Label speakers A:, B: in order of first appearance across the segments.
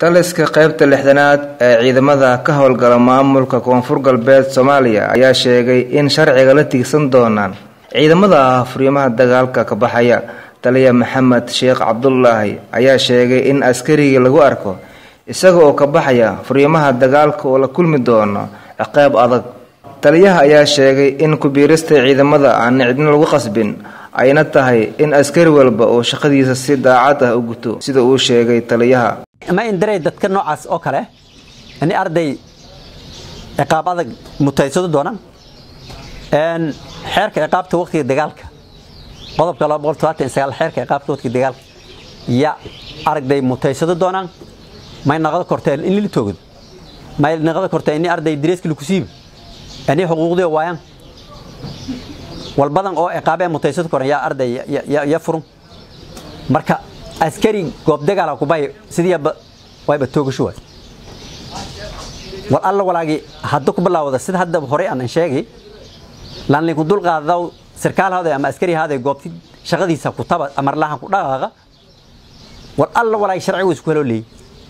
A: taliska qaybta lixdanaad ee ciidamada ka howlgala maamulka koonfur galbeed soomaaliya ayaa sheegay in sharciga la tiigsan doonaan ciidamada furiimaha dagaalka ka baxaya taliya maxamed sheekh cabdulaahi ayaa sheegay in askarigii lagu arko isaga oo ka baxaya furiimaha dagaalka oo la kulmi doono ciqaab adag taliyaha ayaa sheegay in kubiirista ciidamada aan cidna lagu qasbin ayna tahay in askari walba oo shaqadiisa si daacad ah u guto sida uu sheegay taliyaha
B: ma indiray dadka noocaas oo kale in arday ciqaab adag mutaysado doonaan xeerka ciqaabta waqtiga dagaalka qodobka xeerka ciqaabta waqtiga dagaalka ya aragday mutaysado doonaan may naqdo korteen in lila toogado may naqdo korteen in arday dareeska lagu siibo ani xuquuqdii waayaan walbadan oo ciqaabee mutaysado koran yaa arday ya furun marka askari goob dagaala kubay sidiiba wayba toogasho waay wal alla walaagi hadda ku bilaawda sida hadda horey aan sheegay laan linku dul qaadaw sarkaal haaday ama askari haaday goobti shaqadiisa ku taba amar lahan ku dhaqaaqa wal alla walaagi sharcigu isku helo leey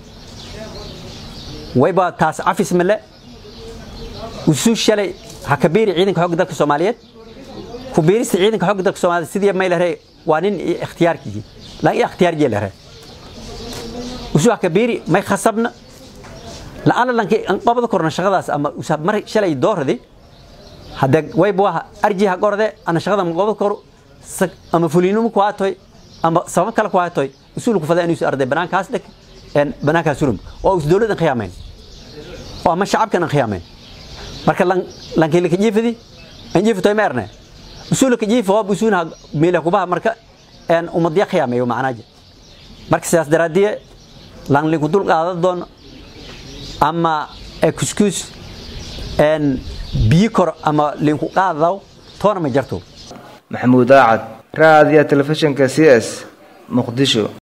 B: wayba taas cafis male usu shalay ha kabiiri ciidanka xoogga dalka Soomaaliyeed ku biirista ciidanka xoogga dalka Soomaaliyeed sidii may lahayd waa nin ikhtiyaarkii laan ikhtiyaar jeel lahayd usu ha kabiiri may khasabna la ana lanki an qabada korna shaqadaas ama usab mar shalay dooradi hada wayba waa arji ha gorde ana shaqada ma qabada kor ama fuliinimo ku aatoy ama sabab kale ku aatoy usul ku fadaa inuu arday banaankaas dhig en banaankaas surum oo us dawladda khiyaameen oo ama shacabkan khiyaameen marka lan lanki la kajifidi an jifto meerne usul ka jifo oo usuuna meela ku baa marka en umadiya khiyaameeyo macnaaje marka sidaas daraadiye lan linku dul qaada doon ama excuse en biyo kor ama linku qaadaw toona ma jarto
A: maxamuud aacad raadiya telefishinka c s muqdisho